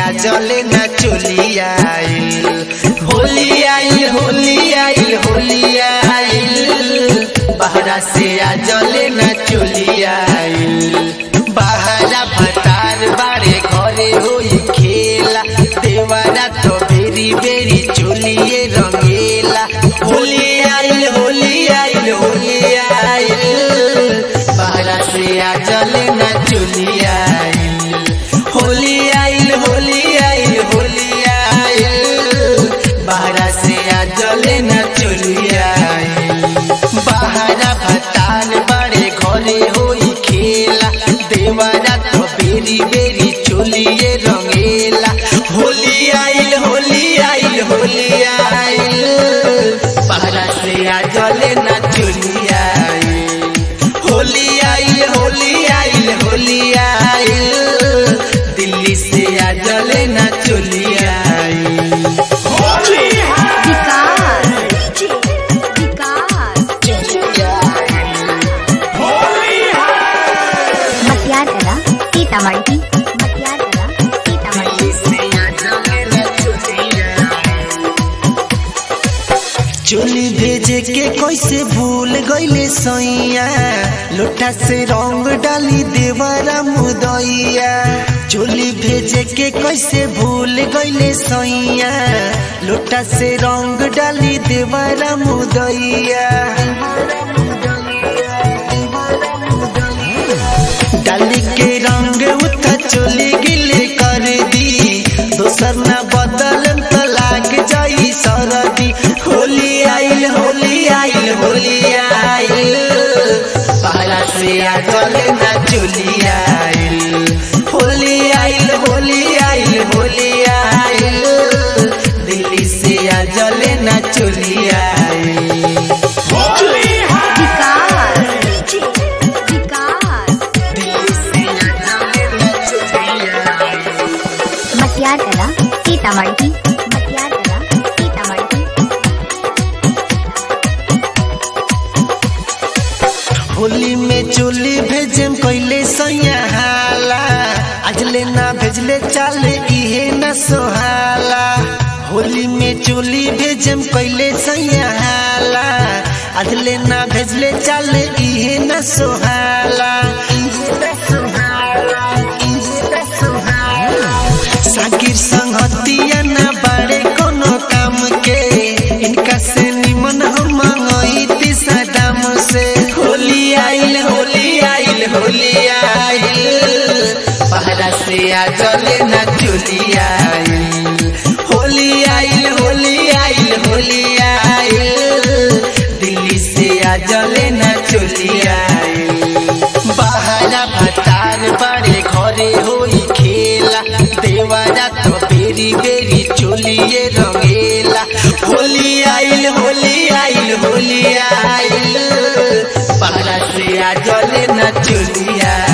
आ जले ना चोली आइल होली आइल होली आइल होली आइल बहरा से आ जले ना चोली आइल बहरा भतार बारे घरे होई खेला देवारा तो बेरी बेरी चोलिए रंगेला होली आइल होली आइल होली आइल बहरा से आ जले ना चोली आइल होली आइल होली आइल होली आइल बहरा से आ जले ना चोली आइल बहरा भतार बड़े घरे होई खेला देवरा तो बेरी बेरी चोलिए रंगेला होली आइल होली आइल होली आइल बहरा से आ जले ना चोली आइल होली आइल होली आइल होली आइल दिल्ली से आ जले ना चोली आइल विकास विकास मतियार कला सीतामढ़ी मतियार कला सीतामढ़ी चोली भेजे के कैसे भूल गईले सैया लोटा से रंग डाली देवरा मुदैया चोली भेजे के कैसे भूल गईले सैया लोटा से रंग डाली देवरा मुदैया डाली के रंग उता चोली गिले कर दी दोसर ना बदल तो लाग जाई सरदी होली आइल होली आइल होली आइल पहला से आ गले ना चोली आइल होली आइल होली आइल होली आइल दिल्ली से आ जले ना चोली आइल विकास विकास मतियार कला सीतामढ़ी मतियार कला सीतामढ़ी होली में चोली भेजम कैले सैया हाला अजले ना भेजले चाले इहे न सोहाला होली में चोली भेजम कैले सैया हाला अजले ना भेजले चाले इहे न सोहाला इहे न सोहाला इहे न सोहाला साकिर संगतिया ना बाड़े कोनो काम के इनका से निमन हम मंगई सदाम से होली आइल होली आइल होली आइल पहला से आ जले ना चोली आइल होली आइल होली आइल होली आइल दिल्ली से आ जले ना चोली आइल बहरा भतार बड़े घरे होई खेला देवरा तो बेरी बेरी चोलिए रंगेला होली आइल होली आइल होली आइल बहरा से आ जले ना चोली आइल